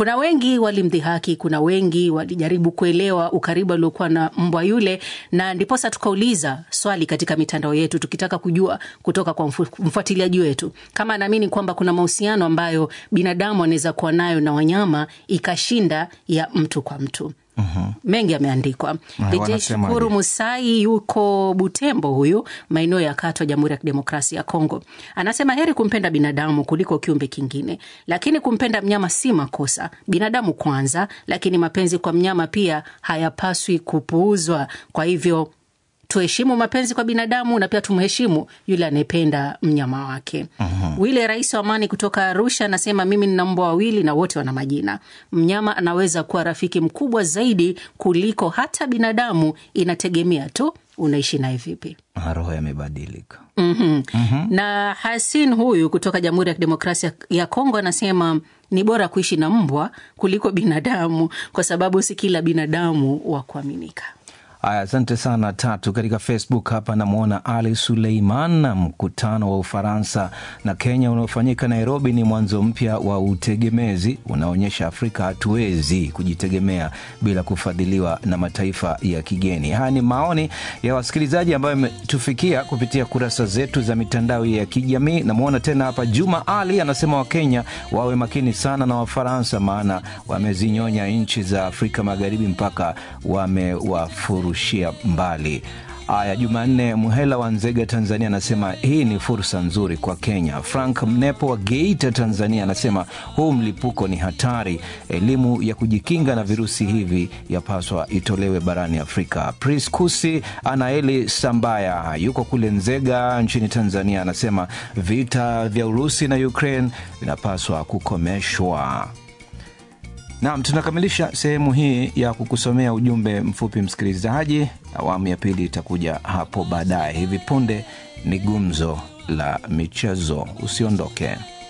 Kuna wengi walimdhihaki, kuna wengi walijaribu kuelewa ukaribu aliokuwa na mbwa yule, na ndiposa tukauliza swali katika mitandao yetu tukitaka kujua kutoka kwa mfuatiliaji wetu kama anaamini kwamba kuna mahusiano ambayo binadamu anaweza kuwa nayo na wanyama ikashinda ya mtu kwa mtu. Uhum. Mengi yameandikwa. DJ Shukuru Musai yuko Butembo, huyu maeneo ya Katwa, Jamhuri ya Kidemokrasia ya Kongo, anasema heri kumpenda binadamu kuliko kiumbe kingine, lakini kumpenda mnyama si makosa. Binadamu kwanza, lakini mapenzi kwa mnyama pia hayapaswi kupuuzwa. Kwa hivyo tuheshimu mapenzi kwa binadamu na pia tumheshimu yule anayependa mnyama wake. Uhum. Wile rais wa Amani kutoka Arusha anasema mimi nina mbwa wawili na wote wana majina. Mnyama anaweza kuwa rafiki mkubwa zaidi kuliko hata binadamu, inategemea tu unaishi naye vipi. Roho yamebadilika. mm -hmm. mm -hmm. Na Hasin huyu kutoka Jamhuri ya Kidemokrasia ya Kongo anasema ni bora kuishi na mbwa kuliko binadamu, kwa sababu si kila binadamu wa kuaminika. Aya, asante sana Tatu. Katika Facebook hapa namwona Ali Suleiman. Mkutano wa Ufaransa na Kenya unaofanyika Nairobi ni mwanzo mpya wa utegemezi, unaonyesha Afrika hatuwezi kujitegemea bila kufadhiliwa na mataifa ya kigeni. Haya ni maoni ya wasikilizaji ambayo yametufikia kupitia kurasa zetu za mitandao ya kijamii. Namwona tena hapa Juma Ali anasema Wakenya wawe makini sana na Wafaransa, maana wamezinyonya nchi za Afrika Magharibi mpaka wamewafuru rushia mbali. Aya, Jumanne Muhela wa Nzega, Tanzania anasema hii ni fursa nzuri kwa Kenya. Frank Mnepo wa Geita, Tanzania anasema huu mlipuko ni hatari, elimu ya kujikinga na virusi hivi yapaswa itolewe barani Afrika. Priskusi Anaeli Sambaya yuko kule Nzega nchini Tanzania anasema vita vya Urusi na Ukraine vinapaswa kukomeshwa. Naam, tunakamilisha sehemu hii ya kukusomea ujumbe mfupi msikilizaji. Awamu ya pili itakuja hapo baadaye. Hivi punde ni gumzo la michezo, usiondoke.